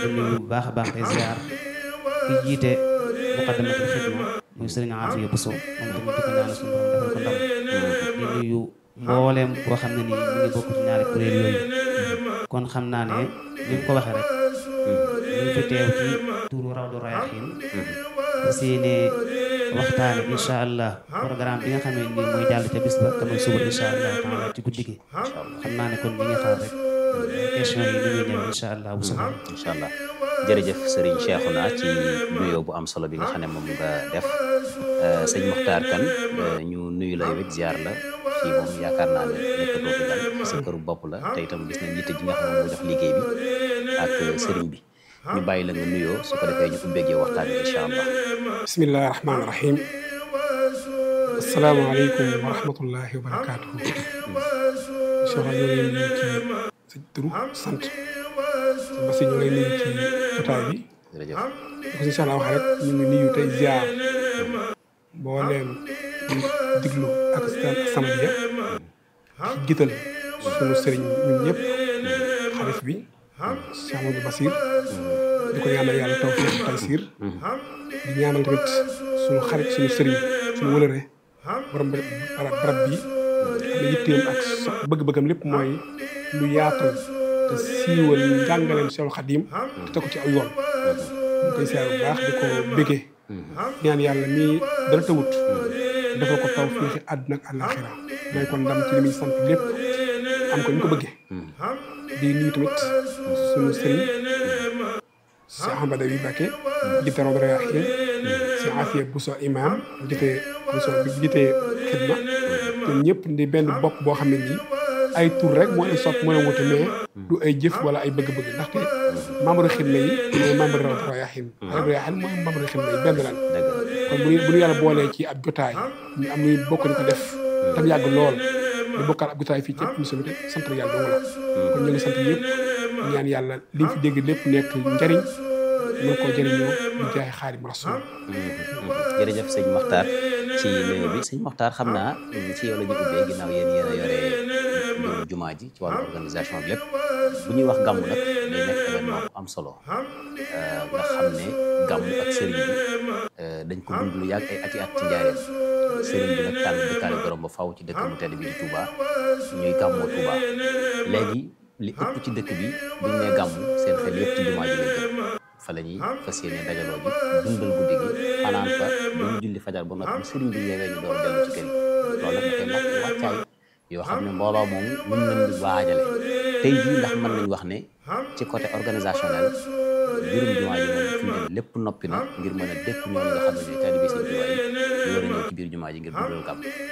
nuyu bu baax a baax tey ziar ki jiite muqaddamatul xidma muy sëriñ Afiya Buso moom tamit di ko ñaanal suñu borom defal ko ndam di nuyu mbooleem boo xam ne nii ñu ngi bokk ci ñaari kuréel yooyu kon xam naa ne ni mu ko waxee rek ñu ngi fi teew ci turu Rawdu Rayaahiin fas yéene waxtaane incha allah programme bi nga xam ne nii mooy jàll ca bis ba te mooy suba incha allah taala ci guddi gi xam naa ne kon ñu ngi xaar rek question yi ni muy ñëw incha allah bu soxla incha allah jërëjëf Serigne Cheikhouna ci nuyoo bu am solo bi nga xam ne moom nga def sëñ Mokhtar Kane ñu nuyu la yow it ziar la fii moom yaakaar naa ne nekkatoo fi daal sa këru bopp la te itam gis nañ yitte ji nga xam ne moo jox liggéey bi ak Serigne bi ñu bàyyi la nga nuyoo su ko defee ñu ubbeegee waxtaan bi incha allah. bismillahi rahmaani rahim asalaamaaleykum wa rahmatullahi wa barakaatuhu Cheikh ñu ngi leen nuyu ci sa turu sant basi ñu ngi lay nuyu ci jotaay bi jërëjëf ko incha allah wax rek ñu ngi nuyu tey ziar mbooleem ñu diglu ak As-Samadiyya ci jiital sunu sëriñ ñun ñëpp xarit bi Cheikh Amadou Basir di ko ñaanal yàlla tawfiq taysiir di ñaanal tamit suñu xarit suñu sëriñ suñu wëlëre borom barab bi am na yitteem ak bëgg-bëggam lépp mooy lu yaatal te siiwal njàngaleem Seexul Xadiim te teg ko ci aw yoon ñu koy siyaar bu baax di ko béggee ñaan yàlla mii dara tawut dafa ko taw fiixi àdduna ak àllaaxira mooy kon ndam ci li muy sant lépp am ko ñu ko bëggee di nuyu tamit suñu sëriñ Cheikh Ahmad Badawi Mbacké jiite Rawdu Rayaahiin Cheikh Afiya Buso imam jiite Buso bi jiite xidma ñun ñëpp di benn bopp boo xam ne nii ay tur rek moo leen sopp moo leen wute mais du ay jëf wala ay bëgg-bëgg ndaxte membre xidma yi mooy membre Rawdu Rayaahiin Rawdu Rayaahiin mooy membre xidma yi benn lan kon bu ñu bu ñu yàlla boolee ci ab jotaay ñu am luy bokk di ko def tam yàgg lool di bokkaat ab jotaay fii ci émission bi sant yàlla dong la kon ñu ngi sant ñëpp ñaan yàlla li fi dégg lépp nekk njariñ mën koo jëriñoo di jaay Xaadimu Rasuul jërëjëf sëñ Mokhtar ci nuyoo bi sëñ Mokhtar xam naa ci yow la ñu ubbee ginnaaw yéen yéen a yore mbirum jumaa ji ci wàllu organisation bi lépp bu ñuy wax gàmmu nag day nekk événement bu am solo nga xam ne gàmmu ak sëriñ bi dañ ko dund lu yàgg ay ati at ci njaareem sëriñ bi nag tànn dëkkaale borom ba faw ci dëkk mu tedd bi di Touba ñuy gàmmoo Touba léegi li ëpp ci dëkk bi buñ nee gàmmu seen xel yëpp ci jumaa ji lay jëm fa la ñuy fas yéene dajaloo ji dundal guddi gi xanaan fa ba ñu julli fajar ba noppi sëriñ bi yeewee ñu door dellu ci kër yi loolu nag dafay laaj ay wàccaay yoo xam ne mbooloo moom mën nañ di waajale tey jii ndax mën nañ wax ne ci côté organisationnel mbirum jumaa ji moom fi mu ne lépp noppi na ngir mën a dékku ñooñu nga xam ne ñooy taalibe Sëriñ Tuubaa yi ñu war a ñëw ci biir jumaa ji ngir dundal gàmm